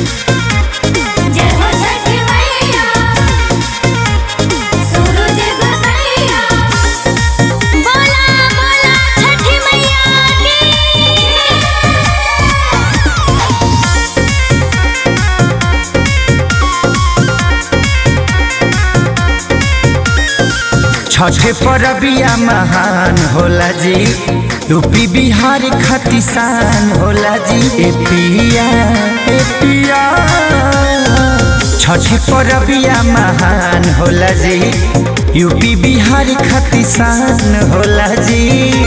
जय हो छठी मैया सूरज गोसैया बोला बोला छठी मैया की छठ परबिया महान होला जी यूपी बिहार खतिसान होला जी ए पिया ए पिया छठ परबिया महान होला जी यूपी बिहार खतिसान होला जी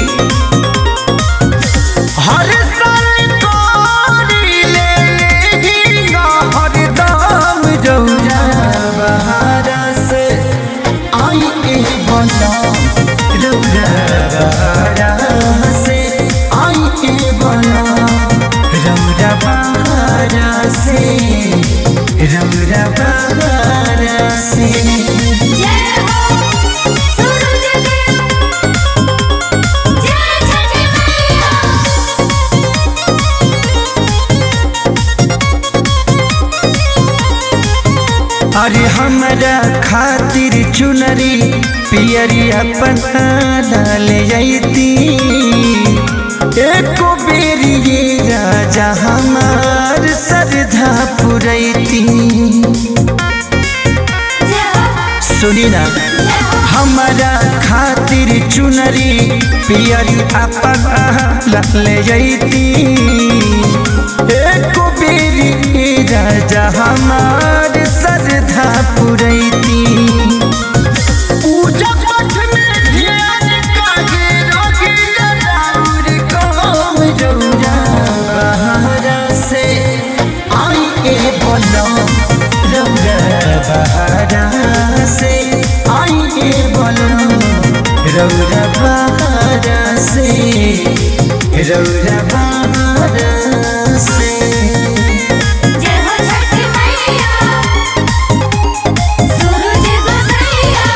हर साल कोरिले लेहिंगा हरदम जौरा बहारा से आई ए बनम रौरा बहारा से आई ए बनम रौरा बहारा से रौरा बहारा से जय हो सूरज देव जय छठी मैया अरे हमरा खातिर चुनरी पियरी अपन ले जैती एको बेरी ये राजा हमार श्रद्धा पुरैती जय हो सुनी ना जय हो हमारा खातिर चुनरी पियरी अपन ले जैती एको बेरी ये राजा हमार श्रद्धा पुरैती पूजा पाठ में ध्यान काजे रोगिया राउर काम जौरा बहारा से आई ए बनम रौरा बहारा से आई ए बनम रौरा बहारा से रौरा बहारा से जय हो छठी मैया सूरज गोसैया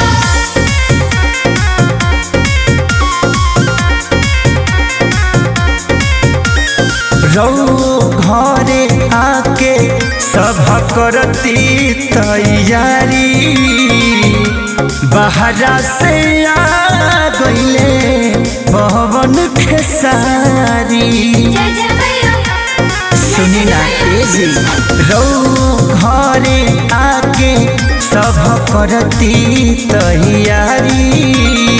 रौ घरे आके सब करती तैयारी बहरा से आ गईले पवन खेसारी जय जय मैया सुनी ना तेजी रौ घरे आके सब करती तैयारी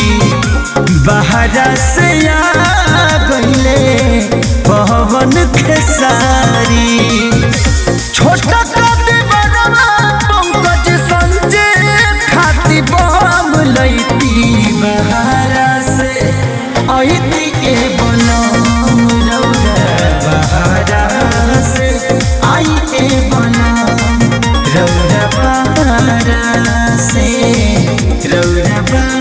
बहरा से आ गईले पवन खेसारी छोटा काटे बड़वा पंकज संजय खाती बम लैती बहारा से ऐती के बनम रौरा बहारा से आई के बनम रौरा बहारा से रौरा बहारा